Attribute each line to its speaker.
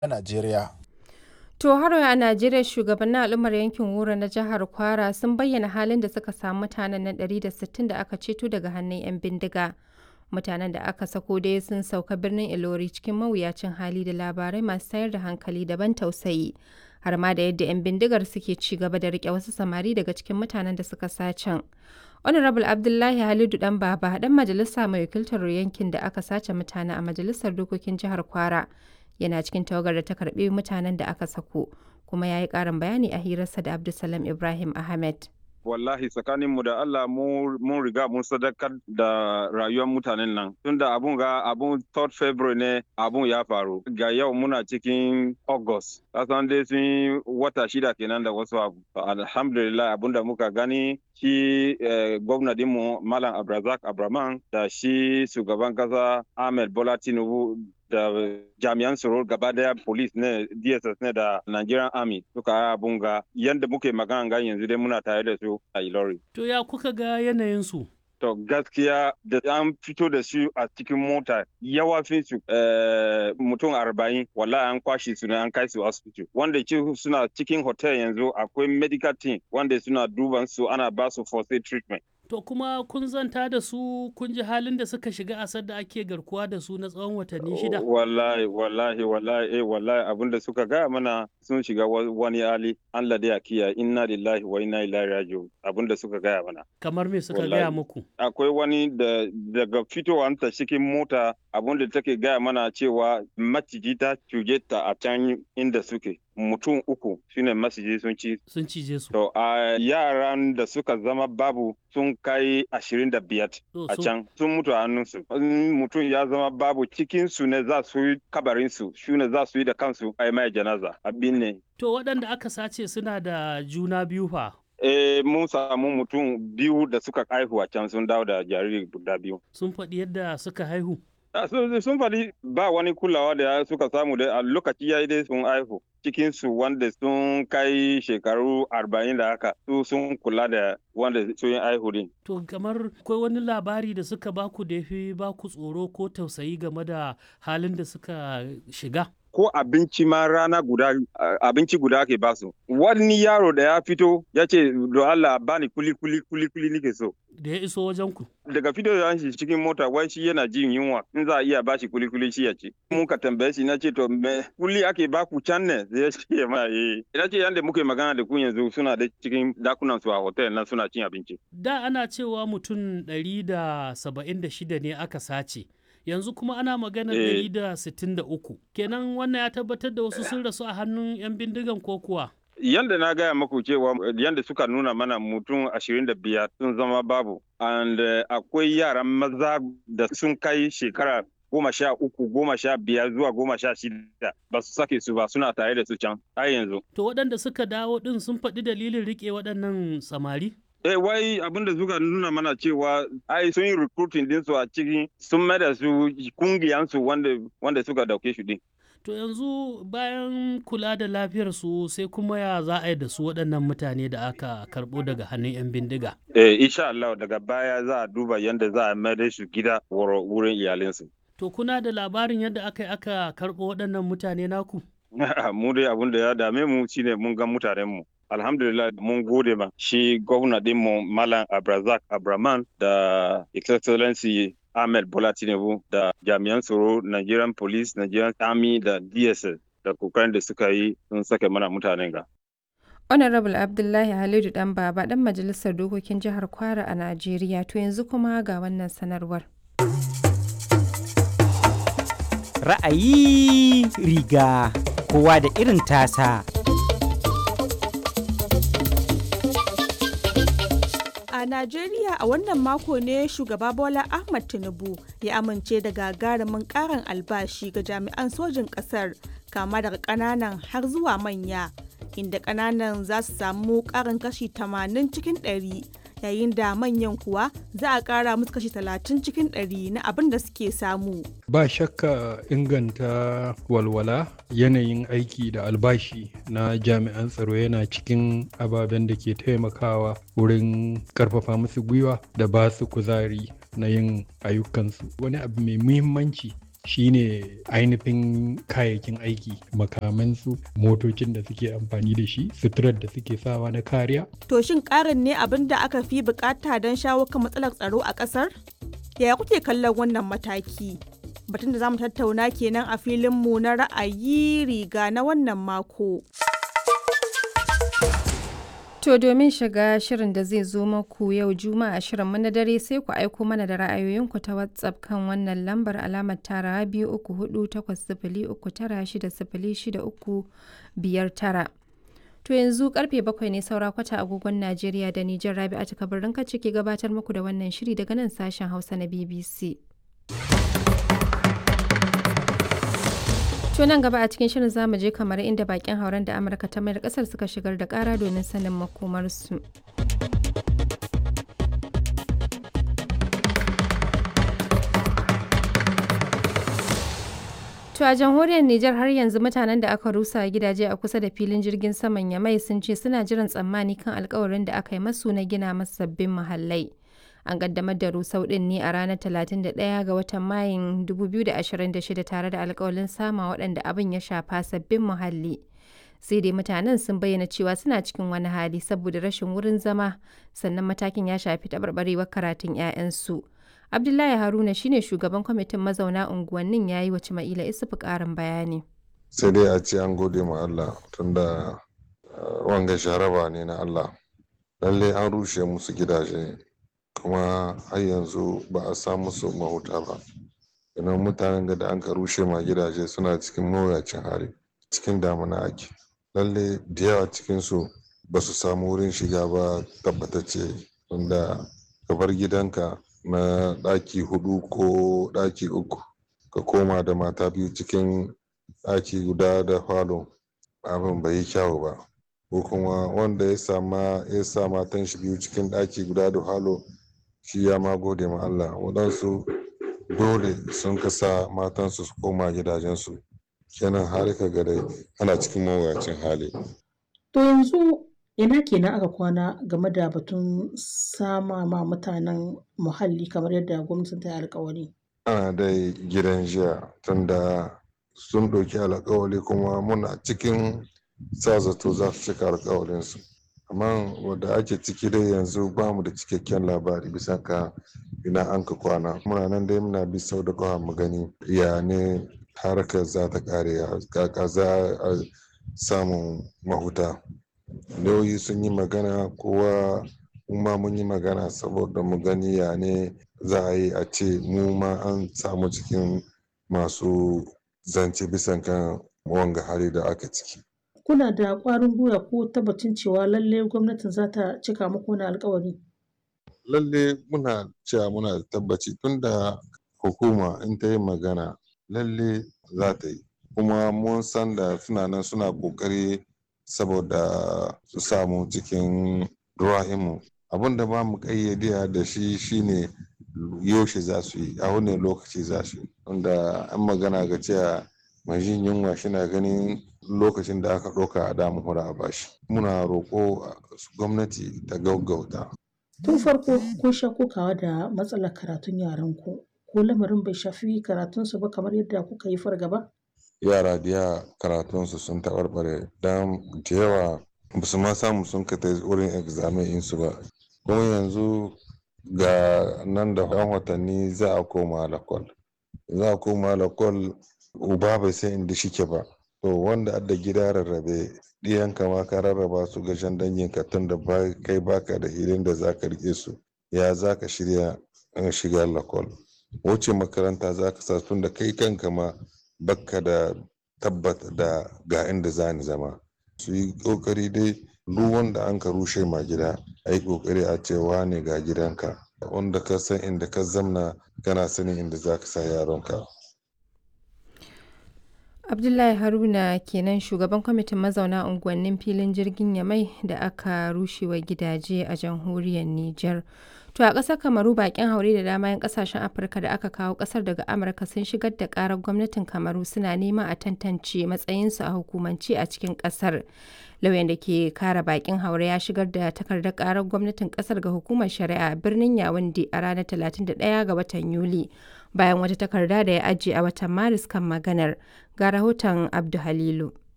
Speaker 1: a Najeriya.
Speaker 2: To har a Najeriya shugabannin al'ummar yankin Wuro na jihar Kwara sun bayyana halin da suka samu mutanen nan 160 da aka ceto daga hannun 'yan bindiga. Mutanen da aka sako dai sun sauka birnin Ilori cikin mawuyacin hali da labarai masu tayar da hankali daban tausayi. Har ma da yadda 'yan bindigar suke ci gaba da rike wasu samari daga cikin mutanen da suka sacen. Honorable Abdullahi Halidu Dan Baba dan majalisa mai wakiltar yankin da aka sace mutane a majalisar dokokin jihar Kwara. yana cikin tawagar da ta karbi mutanen da aka sako kuma ya yi ƙarin bayani a hirarsa da Abdulsalam Ibrahim Ahmed.
Speaker 3: wallahi tsakaninmu da Allah mun riga mun sadakar da rayuwar mutanen nan tunda abun ga abun 3rd February ne abun ya faru ga yau muna cikin August kasan dai sun wata shida kenan da wasu abu alhamdulillah abun da muka gani shi eh, gwamna dinmu Malam Abrazak Abraman da shi shugaban kasa Ahmed Bola Tinubu da jami'an tsaro gaba daya police ne dss ne da nigerian army suka abun ga yadda muke magana ga yanzu dai muna tare da su a ilori
Speaker 4: to ya kuka ga yanayin su
Speaker 3: to gaskiya da an fito da su a cikin mota yawafin su mutum arba'in wallahi an kwashe su ne an kai su asibiti wanda suna cikin hotel yanzu akwai medical team wanda suna duban su ana ba su first aid treatment
Speaker 4: To kuma kun zanta da su kun ji halin da suka shiga asar da ake garkuwa da su na tsawon watanni shida?
Speaker 3: Wallahi, wallahi, wallahi, eh, wallahi abin da suka gaya mana sun shiga wani hali Allah da ya kiya inna lillahi wa inna ilaihi raji'un abin da suka gaya mana.
Speaker 4: Kamar me suka gaya muku?
Speaker 3: Akwai wani da daga fitowar ta cikin mota abin da take gaya mana cewa maciji ta cuje ta a can inda suke. mutum uku shine masiji sun ci
Speaker 4: sun cije su
Speaker 3: to a yaran da suka zama babu sun kai ashirin da biyar a can sun mutu a hannunsu mutum ya zama babu cikin su ne za su yi kabarin su shi ne za su yi da kansu a mai janaza abin ne
Speaker 4: to waɗanda aka sace suna da juna biyu fa
Speaker 3: Eh, mun samu mutum biyu da suka haihu a can sun dawo da jariri guda biyu.
Speaker 4: Sun faɗi yadda suka haihu?
Speaker 3: sun faɗi ba wani kulawa da suka samu da a lokaci ya yi dai sun haihu cikinsu wanda sun kai shekaru arba'in da haka su sun kula da wanda sun yi haihu din.
Speaker 4: To kamar akwai wani labari da suka baku da ya fi baku tsoro ko tausayi game da halin da suka shiga?
Speaker 3: ko abinci ma rana guda abinci guda ake basu wani yaro da ya fito ya ce do Allah bani kuli kuli kuli kuli nike so
Speaker 4: da ya iso wajen ku
Speaker 3: daga fito da shi cikin mota wai shi yana jin yunwa in za a iya bashi kuli kuli shi ya ci mun ka tambaye shi na ce to me kuli ake baku can ne zai ce ma eh ina ce yanda muke magana da ku yanzu suna da cikin dakunan su a hotel na suna cin abinci
Speaker 4: da ana cewa mutum ɗari da saba'in da shida ne aka sace yanzu kuma ana magana ɗari da sittin da uku kenan wannan ya tabbatar da wasu sun rasu a hannun 'yan bindigan ko kuwa
Speaker 3: yanda na gaya maku cewa yanda suka nuna mana mutum ashirin da biyar sun zama babu and akwai yaran maza da sun kai shekara goma sha uku goma sha biyar zuwa goma sha shida ba su sake su ba suna tare da su can har yanzu
Speaker 4: to waɗanda suka dawo ɗin sun faɗi dalilin riƙe waɗannan samari
Speaker 3: Eh wai abin da suka nuna mana cewa ai sun yi recruiting din su a cikin sun mai da su kungiyan su wanda wanda suka dauke shi din.
Speaker 4: To yanzu bayan kula da lafiyar su sai kuma ya za a yi da su waɗannan mutane da aka karɓo daga hannun 'yan bindiga.
Speaker 3: Eh insha Allah daga baya za a duba yadda za a mai da su gida wurin iyalinsu.
Speaker 4: To kuna da labarin yadda aka yi aka karɓo waɗannan mutane naku?
Speaker 3: mu dai abin da ya dame mu shine mun ga mutanen mu. alhamdulillah mun gode ma shi gwamna dinmu malam abrazak abraman da excellency ahmed bola tinubu da jami'an tsaro nigerian police nigerian army da dss da kokarin da suka yi sun sake mana mutanen ga
Speaker 2: honorable abdullahi halidu dan baba dan majalisar dokokin jihar kwara a najeriya to yanzu kuma ga wannan sanarwar
Speaker 5: ra'ayi riga kowa da irin tasa
Speaker 6: A Najeriya a wannan mako ne shugaba Bola Ahmad Tinubu ya amince da gagarumin karin albashi ga jami'an sojin ƙasar kama daga ƙananan har zuwa manya inda ƙananan za su samu ƙarin kashi 80 cikin 100 yayin da manyan kuwa za a ƙara musu kashi 30 cikin 100 na abin da suke samu.
Speaker 7: Ba shakka inganta walwala yanayin aiki da albashi na jami'an tsaro yana cikin ababen da ke taimakawa wurin karfafa musu gwiwa da ba su kuzari na yin ayyukansu. Wani abu mai muhimmanci shine ainihin kayayyakin aiki makamansu motocin da suke amfani da shi suturar da suke sawa na kariya
Speaker 6: To shin ƙarin ne abin da aka fi bukata don shawo kan matsalar tsaro a ƙasar? Yaya kuke kallon wannan mataki? Batun da za mu tattauna kenan a filinmu na ra'ayi riga na wannan mako.
Speaker 2: To domin shiga shirin da zai zo maku yau Juma'a shirin na dare sai ku aiko mana da ra'ayoyinku ta WhatsApp kan wannan lambar alamar tara biyu uku hudu takwas sifili uku tara shida sifili shida uku biyar tara. To yanzu karfe bakwai ne saura kwata agogon Najeriya da Nijar Rabi'atu Kabirin ka ke gabatar muku da wannan shiri daga nan sashen Hausa na BBC. To nan gaba a cikin shirin zamu je kamar inda bakin hauren da Amurka ta mayar kasar suka shigar da kara domin sanin makomarsu. To a jamhuriyar Nijar har yanzu mutanen da aka rusa gidaje a kusa da filin jirgin saman Yamai sun ce suna jiran tsammani kan alkawarin da aka yi masu na gina masu sabbin muhallai. An kaddamar da rusau din ne a ranar 31 ga watan Mayun 2026 tare da alkawalin sama waɗanda abin ya shafa sabbin muhalli. Sai dai mutanen sun bayyana cewa suna cikin wani hali saboda rashin wurin zama sannan matakin ya shafi taɓarɓarewar karatun 'ya'yansu. Abdullahi Haruna shine shugaban kwamitin mazauna unguwannin ya yi wa Cima'ila Isufu ƙarin bayani.
Speaker 1: Sai dai a ce an gode ma Allah tunda wanga sharaba ne na Allah. Lalle an rushe musu gidaje kuma har yanzu ba a sa musu mahuta ba. Idan mutanen da an ka rushe ma gidaje suna cikin mawuyacin hali cikin damuna ake. Lalle da yawa cikinsu ba su samu wurin shiga ba tabbatacce tunda ka bar gidanka na ɗaki hudu ko ɗaki uku ka koma da mata biyu cikin ɗaki guda da falo abin bai yi kyawu ba ko kuma wanda ya sama ya sa matan shi biyu cikin ɗaki guda da falo shi ya ma gode ma Allah waɗansu dole sun kasa matansu su koma gidajensu kenan har ka ga dai ana cikin mawuyacin hali
Speaker 8: To yanzu ina kenan aka kwana game da batun sama ma mutanen muhalli kamar yadda gwamnatin ta yi alkawari.
Speaker 1: ana dai gidan jiya tunda sun ɗauki alkawali kuma muna cikin sa zato za su cika alkawalinsu amma wadda ake ciki dai yanzu ba mu da cikakken labari bisa ka ina an ka kwana muna nan dai muna bi sau da kawa mu gani ya ne harkar za ta kare kaka za a samun mahuta lauyi sun yi magana kowa ma mun yi magana saboda mu gani ya ne za a yi a ce mu ma an samu cikin masu zance bisan kan wanga hali da aka ciki
Speaker 8: Kuna da ƙwarin gwiwa ko tabbacin cewa lalle gwamnatin za ta cika muku wani alkawari?
Speaker 1: lalle muna cewa muna da tabbaci tunda hukuma in ta yi magana lalle za ta yi kuma mun san da suna nan suna ƙoƙari saboda su samu cikin ruwa'imu abin da ba mu ƙayyade da shi shine yaushe za su yi a wani lokaci za su yi wanda an magana ga cewa mai jin yunwa shina ganin lokacin da aka ɗauka a damu hura a bashi muna roƙo gwamnati ta gaggauta
Speaker 8: Tun farko kun sha kokawa da matsalar karatun yaranku ko lamarin bai shafi karatunsu ba kamar yadda kuka yi fargaba?
Speaker 1: yara da yawa karatunsu sun taɓarɓare don da yawa ba su ma samu sun ka wurin examen insu ba kuma yanzu ga nan da ɗan watanni za a koma lakwal za a koma lakwal uba bai san inda shike ba to wanda adda gida rarrabe ɗiyanka ma ka rarraba su ga shan danginka tun da kai baka da hilin da za ka rike su ya za ka shirya shiga lakwal wuce makaranta za ka sa tun da kai kanka ma bakka da tabbata da ga inda za ni zama su yi kokari dai duk wanda an ka rushe ma gida a yi kokari a cewa ne ga gidanka wanda ka san inda ka zamna kana sanin inda za ka sa yaronka
Speaker 2: Abdullahi Haruna kenan shugaban kwamitin mazauna unguwannin filin jirgin Yamai da aka rushewa gidaje a jamhuriyar Nijar. To a ƙasar Kamaru bakin haure da dama 'yan ƙasashen Afirka da aka kawo ƙasar daga Amurka sun shigar da ƙarar gwamnatin Kamaru suna neman a tantance matsayinsu a hukumance a cikin ƙasar. Lauyan da ke kare bakin haure ya shigar da takardar ƙarar gwamnatin ƙasar ga hukumar shari'a a birnin Yawunde a ranar 31 ga watan Yuli bayan wata takarda da ya ajiye a watan Maris kan maganar. Ga rahoton Abdu Halilu.